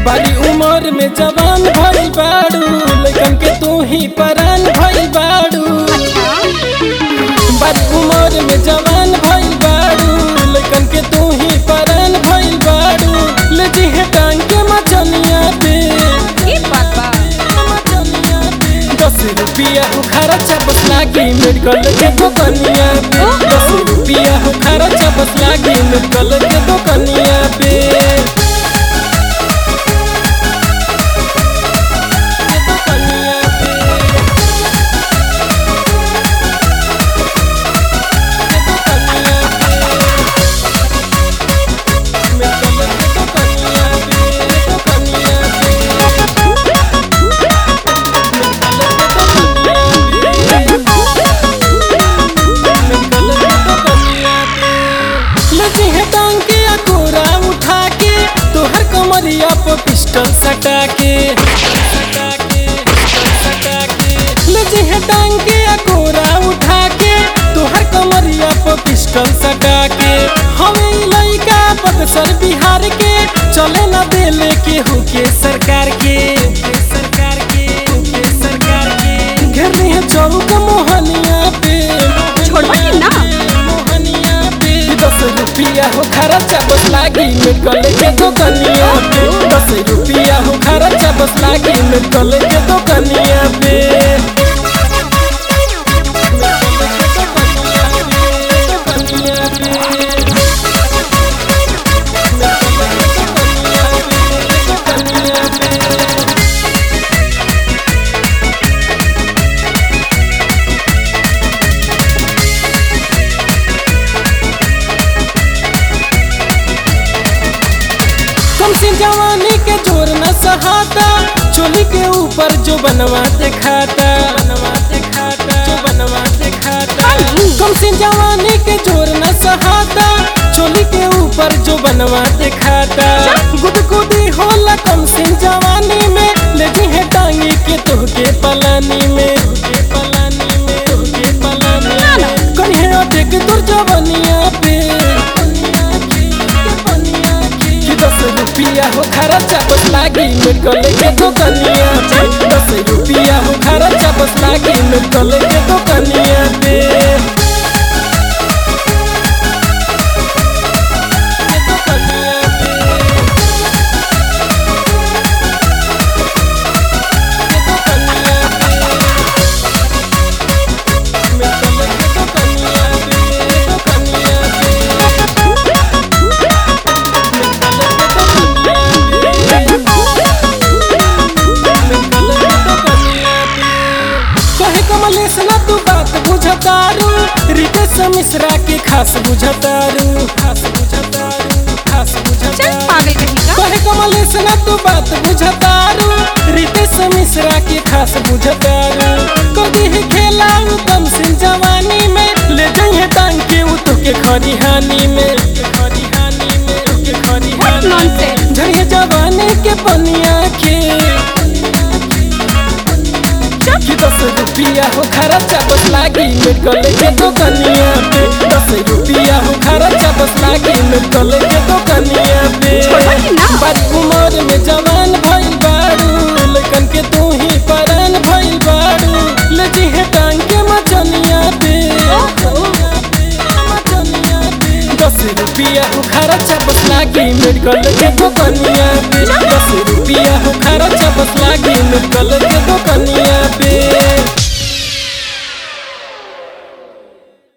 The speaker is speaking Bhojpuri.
बारी उम्र में जवान भइल बाड़ू लेकिन के तू ही परान भइल बाड़ू बारी उम्र में जवान भइल बाड़ू लेकिन के तू ही परान भइल बाड़ू ले जी है टांग के मचनिया पे ई बात बा दस रुपया हो खर्चा बस लागी मेडिकल के दुकनिया पे दस रुपया हो खर्चा बस लागी मेडिकल के दुकनिया पे के दुकनिया पे। के दुकनिया पे। मेडिकल के दुकनिया पे, दुकनिया पे। लगी है टांग के अकोरा उठा के तोहर कमरिया पर पिस्टल सटा के सटा के, सटा के। लगी है टांग के अकोरा उठा के तोहर कमरिया पर पिस्टल सटा के हमें ई लइका बक्सर बिहार के चले ना देले के होके सरकार के सरकार के होके सरकार के घर में है चौक मोहनिया पे छोड़वा कि ना? मोहनिया पे दस रुपया हो खर्चा बस लागी मेडिकल के दुकनिया पे दस रुपया हो खर्चा बस लागी मेडिकल के दुकनिया पे कम से जवानी के जोर न सहाता चोली के ऊपर जो बनवा दिखाता बनवा दिखाता जो बनवा दिखाता कम से जवानी के जोर न सहाता चोली के ऊपर जो बनवा दिखाता गुदगुदी होला कम से जवानी में लेजी है टांगी के तोहके पलानी में तोहके पलानी में तोहके पलानी में कहीं है देख दूर जवानिया पे कि दस रुपया हो खर्चा बस लागी मेडिकल के दुकनिया पे दस रुपया हो खर्चा बस लागी मेडिकल के दुकनिया पे के दुकनिया पे। के दुकनिया पे। मेडिकल के दुकनिया पे, दुकनिया पे। कहे कमलेश ना तू बात बुझतारू रितेश मिश्रा के खास बुझतारू खास बुझतारू खास चल बुझतारू पागल कहीं का कहे कमलेश ना तू बात बुझतारू रितेश मिश्रा के खास बुझतारू कभी ही खेला कम सिंह जवानी में ले जाइए टांग के उ तो के खरिहानी में खरिहानी में के What खरिहानी nonsense? झड़िए जवानी के पनिया के कि दस रुपया हो खर्चा बस लागी मेडिकल के दुकनिया पे दस रुपया हो खर्चा बस लागी मेडिकल के दुकनिया पे छोड़वा कि ना? बारी उम्र में जवान भइल बाड़ू लेकिन के तू ही परान भइल बाड़ू ले जी है टांग के मचनिया पे मचनिया पे दस रुपया हो खर्चा बस लागी मेडिकल के दुकनिया पे